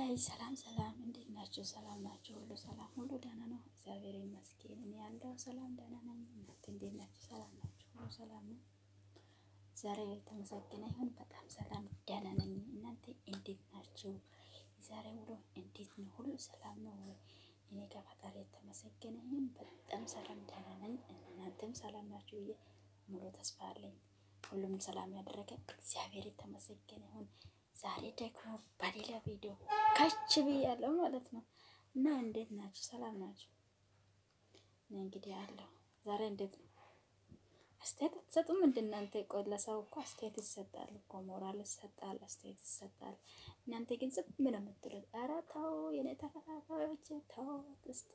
ጋይ ሰላም ሰላም፣ እንዴት ናችሁ? ሰላም ናችሁ? ሁሉ ሰላም፣ ሁሉ ደህና ነው። እግዚአብሔር ይመስገን። እኔ ያለው ሰላም ደህና ነኝ። እናንተ እንዴት ናችሁ? ሰላም ናችሁ? ሁሉ ሰላም ነው። ዛሬ የተመሰገነ ይሁን። በጣም ሰላም ደህና ነኝ። እናንተ እንዴት ናችሁ? ዛሬ ውሎ እንዴት ነው? ሁሉ ሰላም ነው ወይ? እኔ ከፈጣሪ የተመሰገነ ይሁን በጣም ሰላም ደህና ነኝ። እናንተም ሰላም ናችሁ ብዬ ሙሉ ተስፋ አለኝ። ሁሉም ሰላም ያደረገ እግዚአብሔር የተመሰገነ ይሁን። ዛሬ ደግሞ በሌላ ቪዲዮ ከች ብያለሁ ማለት ነው። እና እንዴት ናችሁ? ሰላም ናችሁ? እኔ እንግዲህ አለሁ። ዛሬ እንዴት ነው? አስተያየት አትሰጡም? እንደናንተ ቆይ፣ ለሰው እኮ አስተያየት ይሰጣል እኮ ሞራል ይሰጣል፣ አስተያየት ይሰጣል። እናንተ ግን ዝም ነው የምትሉት። ኧረ ተው የኔ ተከታታዮች ተው እስቲ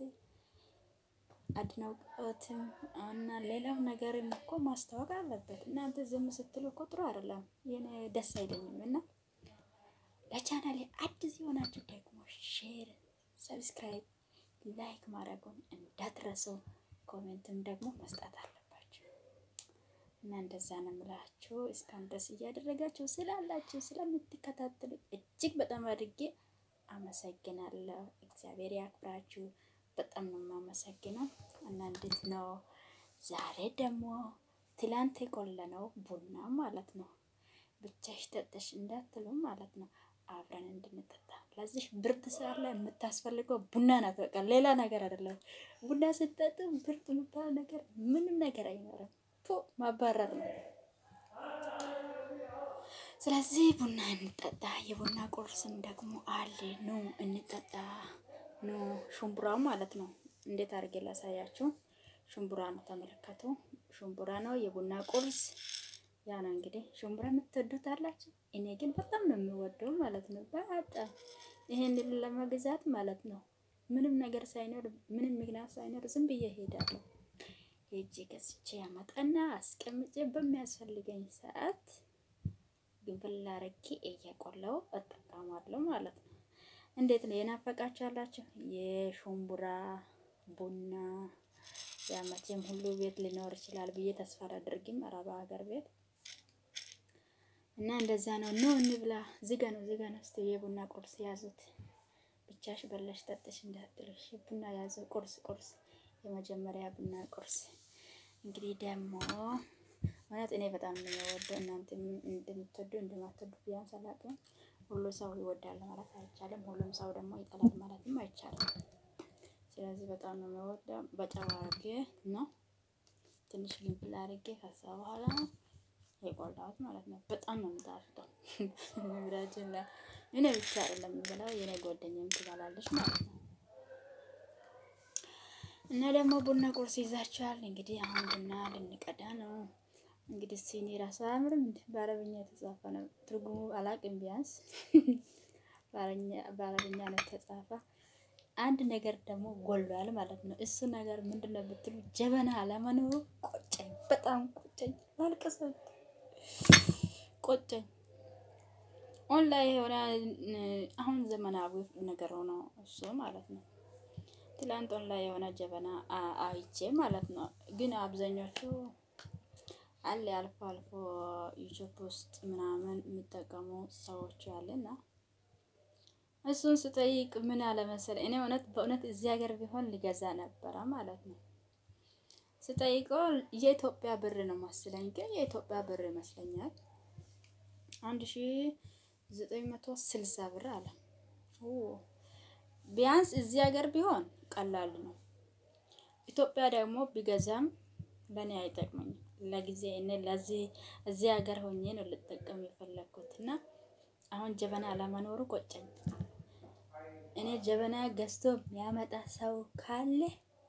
አድናቆትም እና ሌላው ነገርም እኮ ማስታወቅ አለበት። እናንተ ዝም ስትሉ እኮ ጥሩ አይደለም። የኔ ደስ አይለኝም እና ለቻናሌ አዲስ የሆናችሁ ደግሞ ሼር፣ ሰብስክራይብ፣ ላይክ ማድረጉን እንዳትረሱ። ኮሜንትም ደግሞ መስጠት አለባችሁ እና እንደዛ ነው የምላችሁ። እስካሁን ድረስ እያደረጋችሁ ስላላችሁ ስለምትከታተሉ እጅግ በጣም አድርጌ አመሰግናለሁ። እግዚአብሔር ያክብራችሁ። በጣም ነው የማመሰግነው። እና እንዴት ነው ዛሬ ደግሞ ትላንት የቆለነው ቡና ማለት ነው። ብቻሽ ጠጥሽ እንዳትሉ ማለት ነው። አብረን እንድንጠጣ ለዚህ ብርድ ሰዓት ላይ የምታስፈልገው ቡና ናት። በቃ ሌላ ነገር አይደለም። ቡና ስትጠጡ ብርድ የሚባል ነገር ምንም ነገር አይኖርም። ፎ ማባረር ነው። ስለዚህ ቡና እንጠጣ። የቡና ቁርስም ደግሞ አለ። ኑ እንጠጣ። ኑ ሽምቡራ ማለት ነው። እንዴት አድርጌ ላሳያችሁ? ሽምቡራ ነው፣ ተመለከቱ። ሽምቡራ ነው የቡና ቁርስ ያ ነው እንግዲህ። ሽምቡራ የምትወዱት አላችሁ? እኔ ግን በጣም ነው የሚወደው ማለት ነው። በጣም ይሄን ለመግዛት ማለት ነው ምንም ነገር ሳይኖር ምንም ምክንያት ሳይኖር ዝም ብዬ ሄዳለሁ። ሄጄ ገዝቼ ያመጣና አስቀምጬ በሚያስፈልገኝ ሰዓት ግንፍል አድርጌ እየቆላው እጠቀማለሁ ማለት ነው። እንዴት ነው የናፈቃችሁ ያላችሁ? የሽምቡራ ቡና ያመቼም ሁሉ ቤት ሊኖር ይችላል ብዬ ተስፋ አላደርግም። አረባ ሀገር ቤት እና እንደዛ ነው። ኖ እንብላ። ዝጋ ነው ዝጋ ነው። እስቲ የቡና ቁርስ ያዙት። ብቻሽ በለሽ ጠጥሽ እንዳትልሽ። ቡና ያዘው። ቁርስ ቁርስ የመጀመሪያ ቡና ቁርስ እንግዲህ ደግሞ ማለት እኔ በጣም ነው የምወደው። እናንተ እንደምትወዱ እንደማትወዱ ቢያንስ አላውቅም። ሁሉ ሰው ይወዳል ማለት አይቻልም። ሁሉም ሰው ደግሞ ይጠላል ማለትም አይቻልም። ስለዚህ በጣም ነው የምወደው። በጨው አድርጌ ነው ትንሽ ግንፍል አድርጌ ከዛ በኋላ የቆላሁት ማለት ነው። በጣም ነው የምጣፍጠው። ምራችን ላይ እኔ ብቻ አይደለም የምበላው የኔ ጓደኛም ትበላለች ማለት ነው። እና ደግሞ ቡና ቁርስ ይዛችኋል። እንግዲህ አሁን ቡና ልንቀዳ ነው። እንግዲህ ሲኒ ራሱ አያምርም እንዴ? በአረብኛ የተጻፈ ነው። ትርጉሙ አላቅም። ቢያንስ በአረብኛ ነው የተጻፈ። አንድ ነገር ደግሞ ጎሏል ማለት ነው። እሱ ነገር ምንድን ነው ብትሉ ጀበና አለመኖሩ ቆጨኝ፣ በጣም ቆጨኝ። ማልቀሰብ ቆጨኝ። ኦንላይ የሆነ አሁን ዘመናዊ ነገር ሆኖ እሱ ማለት ነው። ትላንት ኦንላይ የሆነ ጀበና አይቼ ማለት ነው። ግን አብዛኞቹ አለ አልፎ አልፎ ዩቲዩብ ውስጥ ምናምን የሚጠቀሙ ሰዎች አለና እሱን ስጠይቅ ምን አለመሰለ እኔ እውነት በእውነት እዚህ ሀገር ቢሆን ሊገዛ ነበረ ማለት ነው። ስጠይቀው የኢትዮጵያ ብር ነው መስለኝ፣ ግን የኢትዮጵያ ብር ይመስለኛል አንድ ሺ ዘጠኝ መቶ ስልሳ ብር አለ። ቢያንስ እዚህ ሀገር ቢሆን ቀላል ነው። ኢትዮጵያ ደግሞ ቢገዛም ለእኔ አይጠቅመኝም። ለጊዜ እኔ ለዚህ እዚህ ሀገር ሆኜ ነው ልጠቀም የፈለግኩት እና አሁን ጀበና አለመኖሩ ቆጨኝ። እኔ ጀበና ገዝቶ የሚያመጣ ሰው ካለ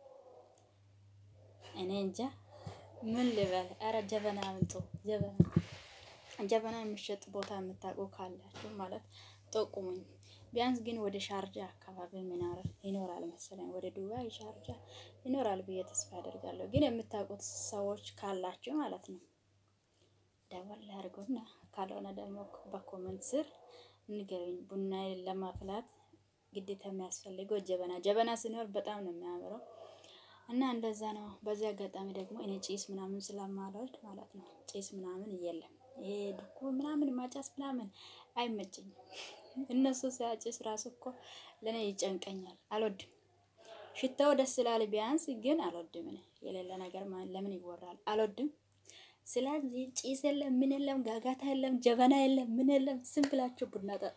እኔ እንጃ ምን ልበል። አረ ጀበና አምጡ። ጀበና ጀበና የሚሸጥ ቦታ የምታውቁ ካላችሁ ማለት ጠቁሙኝ። ቢያንስ ግን ወደ ሻርጃ አካባቢ ይኖራል መሰለኝ፣ ወደ ዱባይ ሻርጃ ይኖራል ብዬ ተስፋ አደርጋለሁ። ግን የምታውቁት ሰዎች ካላችሁ ማለት ነው ደወል አድርጉና፣ ካልሆነ ደግሞ በኮመንት ስር ንገሩኝ። ቡና ለማፍላት ግዴታ የሚያስፈልገው ጀበና ጀበና ሲኖር በጣም ነው የሚያምረው እና እንደዛ ነው። በዚህ አጋጣሚ ደግሞ እኔ ጭስ ምናምን ስለማልወድ ማለት ነው ጭስ ምናምን የለም ይሄ ድኩ ምናምን ማጫስ ምናምን አይመቸኝም። እነሱ ሲያጭስ ራሱ እኮ ለእኔ ይጨንቀኛል፣ አልወድም። ሽታው ደስ ይላል ቢያንስ፣ ግን አልወድም። እኔ የሌለ ነገር ለምን ይወራል? አልወድም። ስለዚህ ጭስ የለም፣ ምን የለም፣ ጋጋታ የለም፣ ጀበና የለም፣ ምን የለም። ዝም ብላችሁ ቡና ጠጣ።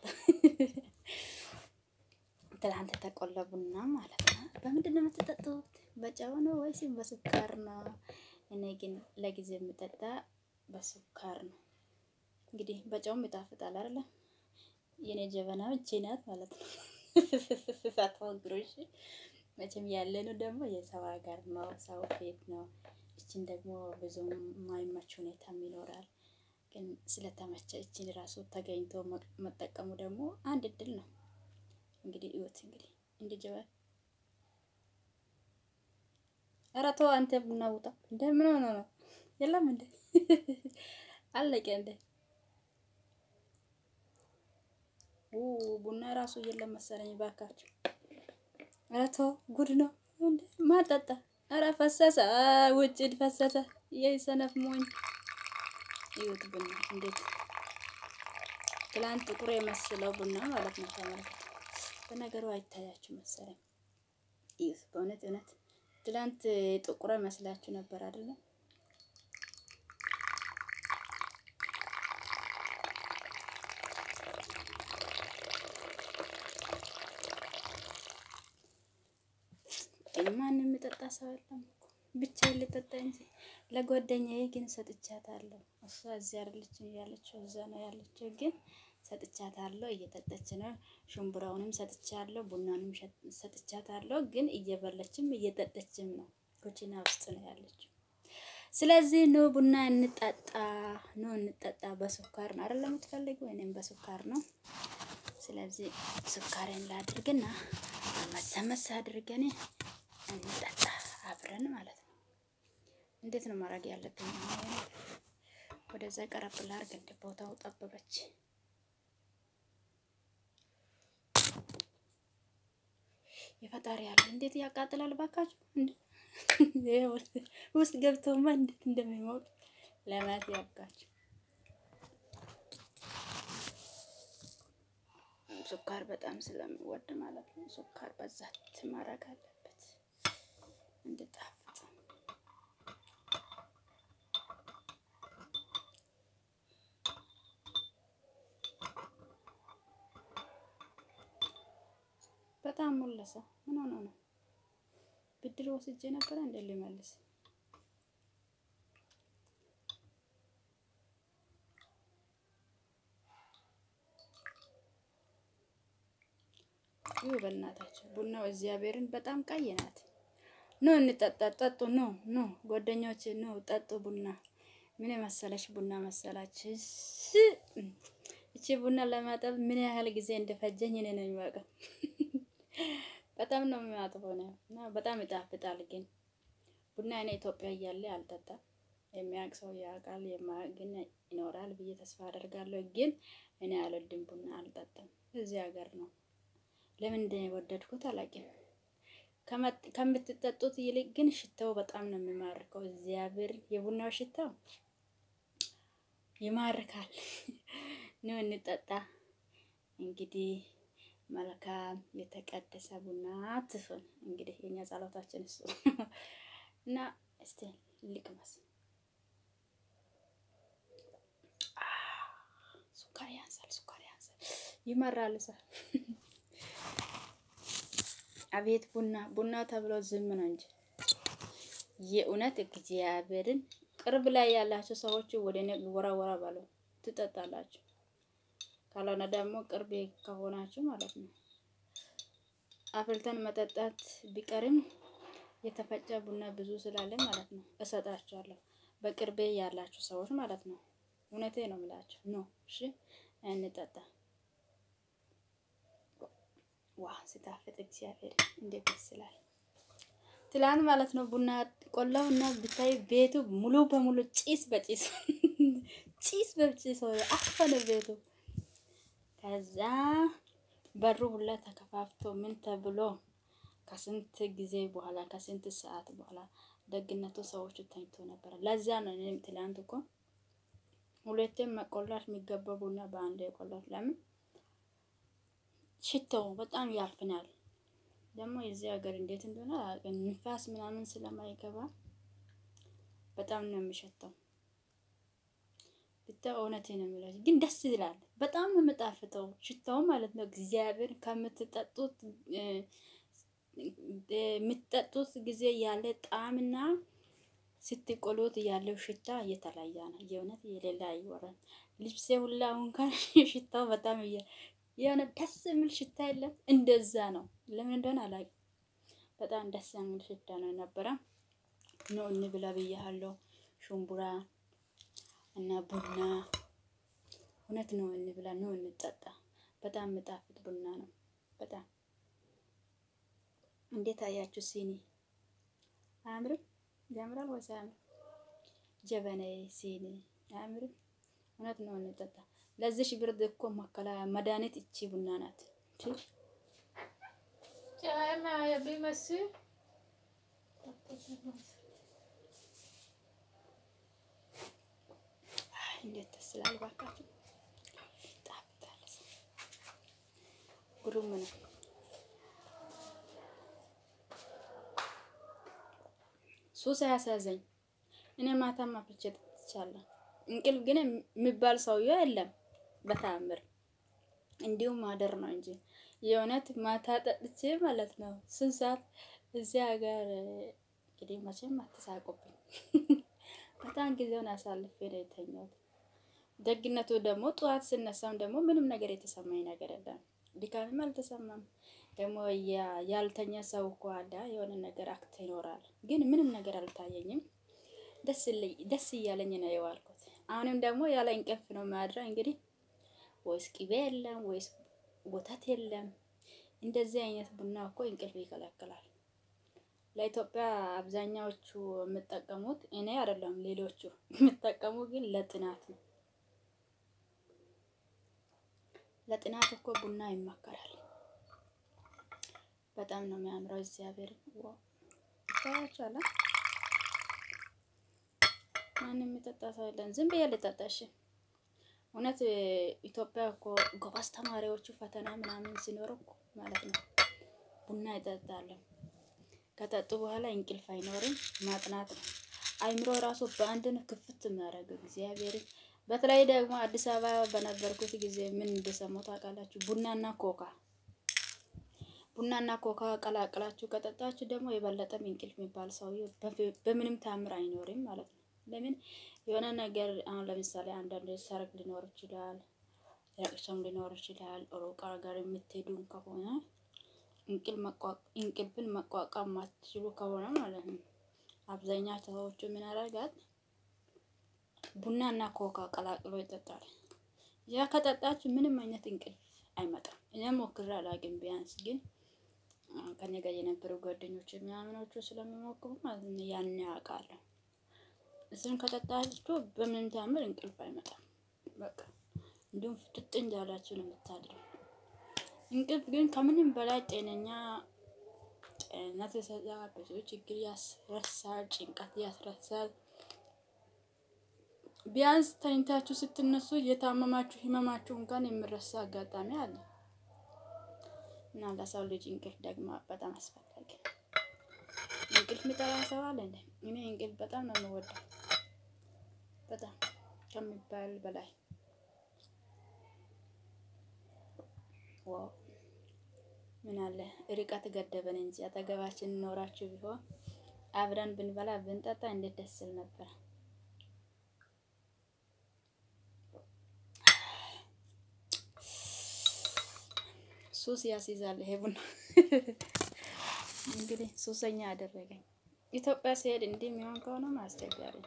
ትላንት የተቆላ ቡና ማለት ነው። በምንድን ነው የምትጠጡት? በጨው ነው ወይስ በስኳር ነው? እኔ ግን ለጊዜ የምጠጣ በስኳር ነው። እንግዲህ በጨውም ይጣፍጣል አይደለ? የኔ ጀበና እቺ ናት ማለት ነው። ሳትወግሮሽ መቼም ያለነው ደግሞ የሰው ሀገር ነው፣ ሰው ቤት ነው። እችን ደግሞ ብዙ የማይመች ሁኔታም ይኖራል። ግን ስለተመቸ እችን ራሱ ተገኝቶ መጠቀሙ ደግሞ አንድ እድል ነው። እንግዲህ እዩት እንግዲህ እንደ ጀበና ኧረ ተው አንተ ቡና ውጣ እንደ ምን ሆነ ነው? የለም እንደ አለቀ እንደ ቡና ራሱ የለም መሰለኝ። ባካችሁ ኧረ ተው ጉድ ነው እንደ ማጠጣ ኧረ ፈሰሰ ውጭ ፈሰሰ። የሰነፍ ሞኝ እዩት ቡና እንዴት ትላንት ጥቁር የመስለው ቡና ማለት ነው። ተመልከቱ። በነገሩ አይታያችሁ መሰለኝ። እዩት በእውነት እውነት ትላንት ጥቁር መስላችሁ ነበር አይደለም? ማንም የሚጠጣ ሰው የለም እኮ ብቻዬን ልጠጣ እንጂ ለጓደኛዬ ግን ሰጥቻታለሁ። እሷ እዚህ አይደለችም ያለችው እዛ ነው ያለችው፣ ግን ሰጥቻታለሁ። እየጠጣች ነው። ሽምብራውንም ሰጥቻለሁ፣ ቡናንም ሰጥቻታለሁ። ግን እየበለችም እየጠጠችም ነው። ኩቺና ውስጥ ነው ያለችው። ስለዚህ ኖ ቡና እንጠጣ፣ ኖ እንጠጣ። በስኳር ነው አይደል የምትፈልገው? እኔም በስኳር ነው። ስለዚህ ስኳሬን ላድርግና አመሰመስ አድርገን እንጠጣ አብረን ማለት ነው። እንዴት ነው ማድረግ ያለብኝ? ወደዛ ቀረብ ላድርግ። እንደ ቦታው ጠበበች። የፈጣሪ ያለ እንዴት ያቃጥላል ባካችሁ! ውስጥ ገብተውማ እንዴት እንደሚሞቅ ለማየት ያብቃችሁ። ስኳር በጣም ስለሚወድ ማለት ነው። ስኳር በዛት ማድረግ አለበት እንድጣፍጥ። በጣም ሞለሰ። ምን ሆኖ ነው? ብድር ወስጄ ነበረ እንደ ሊመልስ ይሁ በእናታቸው ቡናው እግዚአብሔርን በጣም ቀይ ናት። ኖ እንጠጣ፣ ጠጡ። ኖ ኖ ጓደኞች ኖ ጠጡ ቡና። ምን መሰለሽ ቡና መሰላች። እቺ ቡና ለማጠብ ምን ያህል ጊዜ እንደፈጀኝ እኔ ነው የሚያውቀው። በጣም ነው የሚያጥበው ነው እና በጣም ይጣፍጣል። ግን ቡና እኔ ኢትዮጵያ እያለ አልጠጣም። የሚያውቅ ሰው ያውቃል፣ የማያውቅ ግን ይኖራል ብዬ ተስፋ አደርጋለሁ። ግን እኔ አልወድም ቡና አልጠጣም። እዚህ ሀገር ነው ለምን እንደወደድኩት አላውቅም። ከምትጠጡት ይልቅ ግን ሽታው በጣም ነው የሚማርከው። እግዚአብሔር የቡናው ሽታው ይማርካል። ነው እንጠጣ እንግዲህ መልካም የተቀደሰ ቡና ትፍን። እንግዲህ የኛ ጸሎታችን እሱ እና እስቲ ልቅመስ። ሱካር ያንሳል፣ ሱካር ያንሳል፣ ይመራል ሰ አቤት ቡና ቡና ተብሎ ዝም ነው እንጂ የእውነት እግዚአብሔርን ቅርብ ላይ ያላችሁ ሰዎች ወደ እኔ ወራ ወራ ባሉ ትጠጣላችሁ። ካልሆነ ደግሞ ቅርብ ከሆናችሁ ማለት ነው አፍልተን መጠጣት ቢቀርም የተፈጨ ቡና ብዙ ስላለ ማለት ነው እሰጣችኋለሁ። በቅርቤ ያላችሁ ሰዎች ማለት ነው። እውነቴ ነው የምላችሁ። ኖ እሺ፣ እንጠጣ። ዋ ሲጣፍጥ እግዚአብሔር እንዴት ደስ ይላል። ትላንት ማለት ነው ቡና ቆላው እና ብታይ ቤቱ ሙሉ በሙሉ ጭስ በጭስ ጭስ በጭስ አፈነ ቤቱ። ከዛ በሩ ሁላ ተከፋፍቶ ምን ተብሎ ከስንት ጊዜ በኋላ ከስንት ሰዓት በኋላ ደግነቱ ሰዎቹ ተኝቶ ነበረ። ለዛ ነው እኔም ትላንት እኮ ሁለቴም መቆላት የሚገባ ቡና በአንድ የቆላት ለምን ሽታው በጣም ያፍናል። ደግሞ የዚህ ሀገር እንዴት እንደሆነ አላውቅም። ንፋስ ምናምን ስለማይገባ በጣም ነው የሚሸተው። ብታ እውነቴ ነው የሚለው ግን ደስ ይላል። በጣም ነው የምጣፍጠው ሽታው ማለት ነው። እግዚአብሔር ከምትጠጡት የምትጠጡት ጊዜ ያለ ጣዕምና ስትቆሉት ያለው ሽታ እየተለየ ነው። የእውነት የሌላ አይወራም። ልብሴ ሁላ እንኳን ሽታው በጣም የሆነ ደስ የሚል ሽታ የለም። እንደዛ ነው። ለምን እንደሆነ አላውቅም። በጣም ደስ የሚል ሽታ ነው የነበረ። ኖ እንብላ ብያለሁ። ሽምቡራ እና ቡና እውነት ነው። እንብላ ነው እንጠጣ። በጣም የምጣፍጥ ቡና ነው። በጣም እንዴት አያችሁ? ሲኒ አያምርም? ያምራል ወይስ አያምርም? ጀበናዬ ሲኒ አያምርም? እውነት ነው እንጠጣ። ለዚህ ብርድ እኮ መከላ መድኃኒት እቺ ቡና ናት። እንዴት ደስ ይላል! እባካችሁ ጣፍጣል። ግሩም ነው። ሱስ አያሳዘኝ። እኔ ማታ ማፍቼ ጠጥቻለሁ። እንቅልፍ ግን የሚባል ሰውዬው የለም በተአምር እንዲሁም ማደር ነው እንጂ የእውነት ማታ ጠጥቼ ማለት ነው። ስንት ሰዓት እዚህ ሀገር እንግዲህ መቼም አትሳቁብኝ። በጣም ጊዜውን አሳልፌ ነው የተኛሁት። ደግነቱ ደግሞ ጠዋት ስነሳም ደግሞ ምንም ነገር የተሰማኝ ነገር የለም። ድካምም አልተሰማም። ደግሞ ያልተኛ ሰው እኮ አለ የሆነ ነገር አክት ይኖራል። ግን ምንም ነገር አልታየኝም። ደስ እያለኝ ነው የዋልኩት። አሁንም ደግሞ ያለ እንቅልፍ ነው ማድረው። እንግዲህ ወይስ ቅቤ የለም ወይስ ወተት የለም። እንደዚህ አይነት ቡና እኮ እንቅልፍ ይከለክላል። ለኢትዮጵያ አብዛኛዎቹ የምጠቀሙት እኔ አይደለም ሌሎቹ የምጠቀሙ ግን ለጥናት ነው። ለጥናት እኮ ቡና ይመከራል። በጣም ነው የሚያምረው። እግዚአብሔር ይታያችኋል። ማንም የሚጠጣ ሰው የለም። ዝም ብዬ ልጠጣ። እሺ እውነት ኢትዮጵያ እኮ ጎበዝ ተማሪዎቹ ፈተና ምናምን ሲኖር እኮ ማለት ነው ቡና ይጠጣሉ። ከጠጡ በኋላ እንቅልፍ አይኖርም። ማጥናት ነው። አይምሮ ራሱ በአንድ ነው ክፍት የሚያደርገው እግዚአብሔር። በተለይ ደግሞ አዲስ አበባ በነበርኩት ጊዜ ምን እንደሰማሁ ታውቃላችሁ? ቡናና ኮካ ቡናና ኮካ ቀላቅላችሁ ከጠጣችሁ ደግሞ የበለጠም እንቅልፍ የሚባል ሰውዬው በምንም ታምር አይኖርም ማለት ነው። ለምን የሆነ ነገር አሁን ለምሳሌ አንዳንድ ሰርግ ሊኖር ይችላል፣ ለቅሶም ሊኖር ይችላል። ሩቅ ሀገር የምትሄዱ ከሆነ እንቅልፍን መቋቋም ማትችሉ ከሆነ ማለት ነው አብዛኛ ሰዎቹ ምን ያደርጋል? ቡና እና ኮካ ቀላቅሎ ይጠጣል። ያ ከጠጣችሁ ምንም አይነት እንቅልፍ አይመጣም። እኔም ሞክሬ አላውቅም። ቢያንስ ግን ከኔ ጋር የነበሩ ጓደኞች ምናምኖቹ ስለሚሞክሩ ማለት ነው ያን ያውቃለሁ። እሱን ከጠጣችሁ በምንም ታምር እንቅልፍ አይመጣም። በቃ እንዲሁም ፍጥጥ እንዳላችሁ ነው የምታድረው። እንቅልፍ ግን ከምንም በላይ ጤነኛ ጤንነት ይሰጣል። ብዙ ችግር ያስረሳል። ጭንቀት ያስረሳል። ቢያንስ ተኝታችሁ ስትነሱ የታመማችሁ ህመማችሁ እንኳን የምረሳ አጋጣሚ አለ እና ለሰው ልጅ እንቅልፍ ደግሞ በጣም አስፈላጊ። እንቅልፍ የሚጠላ ሰው አለ እንዴ? እኔ እንቅልፍ በጣም ነው የምወደው፣ በጣም ከሚባል በላይ ዋው ምን አለ ርቀት ገደበን እንጂ አጠገባችን ኖራችሁ ቢሆን አብረን ብንበላ ብንጠጣ እንዴት ደስ ይል ነበር። ሱስ ያስይዛል ይሄ ቡና። እንግዲህ ሱሰኛ አደረገኝ። ኢትዮጵያ ሲሄድ እንዲህ የሚሆን ከሆነ አስቸጋሪ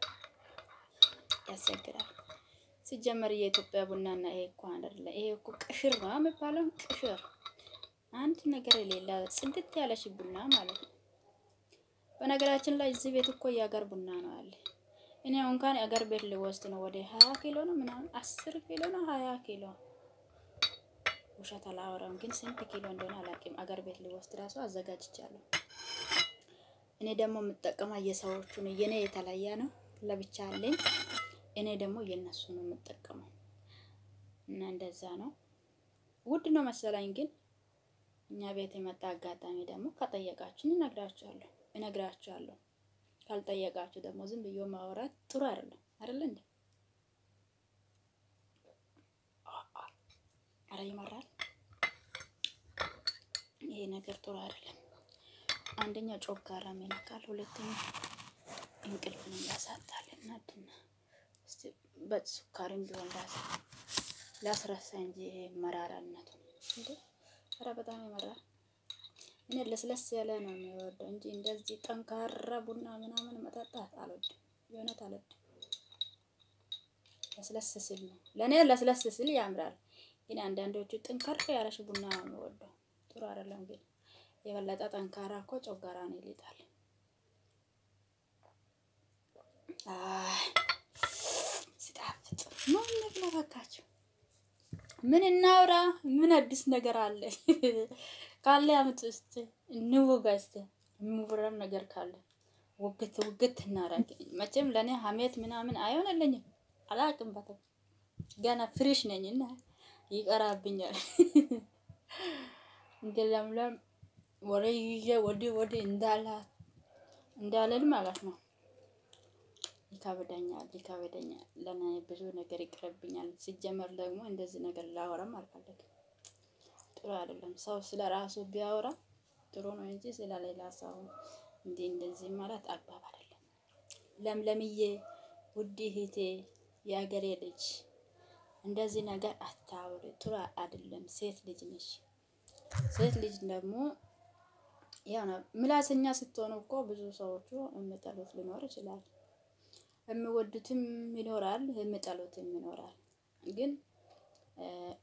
ያስቸግራል። ሲጀመር የኢትዮጵያ ቡናና ይሄ እኮ አይደለ። ይሄ እኮ ቅሽር ነው የሚባለው። ቅሽር አንድ ነገር የሌላ ጽድት ያለሽ ቡና ማለት ነው። በነገራችን ላይ እዚህ ቤት እኮ የአገር ቡና ነው አለ። እኔ እንኳን የአገር ቤት ልወስድ ነው ወደ ሀያ ኪሎ ነው ምናምን አስር ኪሎ ነው ሀያ ኪሎ ውሸት አላወራም፣ ግን ስንት ኪሎ እንደሆነ አላውቅም። አገር ቤት ሊወስድ ራሱ አዘጋጅቻለሁ። እኔ ደግሞ የምጠቀመው የሰዎቹን የኔ የተለየ ነው፣ ለብቻ አለኝ። እኔ ደግሞ የነሱ ነው የምጠቀመው እና እንደዛ ነው። ውድ ነው መሰለኝ። ግን እኛ ቤት የመጣ አጋጣሚ ደግሞ ከጠየቃችን እነግራችኋለሁ እነግራችኋለሁ። ካልጠየቃችሁ ደግሞ ዝም ብዬ ማውራት ጥሩ አይደለም አይደለ እንዴ? አረ ይመራል። ይሄ ነገር ጥሩ አይደለም። አንደኛ ጮጋራም ይነካል፣ ሁለተኛ እንቅልፍን ያሳጣል። እናድና እስቲ በሱካርም ቢሆን ላስረሳ እንጂ ይሄ መራራነቱ እንዴ! አረ በጣም ይመራል። እኔ ለስለስ ያለ ነው የሚወደው እንጂ እንደዚህ ጠንካራ ቡና ምናምን መጠጣት አልወድም። የእውነት አልወድም። ለስለስ ስል ነው ለእኔ ለስለስ ስል ያምራል። ግን አንዳንዶቹ ጠንካራ ያለሽ ቡና ነው የሚወደው። ጥሩ አይደለም። ግን የበለጠ ጠንካራ እኮ ጮጋራን ይልጣል። ሲጣፍጥ ምን ነግለባካችሁ? ምን እናውራ? ምን አዲስ ነገር አለ? ካለ አመት ውስጥ እንወጋ እስቲ የሚወራን ነገር ካለ ውግት ውግት እናረግ። መቼም ለእኔ ሀሜት ምናምን አይሆንልኝም። አላቅም በተው ገና ፍሬሽ ነኝ እና ይቀራብኛል። እንደ ለምለም ወሬ ይዤ ወዲህ ወዲህ እንዳላ እንዳልል ማለት ነው። ይከብደኛል ይከብደኛል። ለእኔ ብዙ ነገር ይቅርብኛል። ሲጀመር ደግሞ እንደዚህ ነገር ላወራም አልፈለግም። ጥሩ አይደለም። ሰው ስለ ራሱ ቢያወራ ጥሩ ነው እንጂ ስለ ሌላ ሰው እንዲህ እንደዚህ ማለት አግባብ አይደለም። ለምለምዬ ውድ እህቴ የአገሬ ልጅ እንደዚህ ነገር አታውሪ፣ ጥሩ አይደለም። ሴት ልጅ ነሽ። ሴት ልጅ ደግሞ ያው ነው ምላሰኛ ስትሆኑ እኮ ብዙ ሰዎቹ የሚጠሉት ሊኖር ይችላል። የሚወዱትም ይኖራል፣ የሚጠሉትም ይኖራል። ግን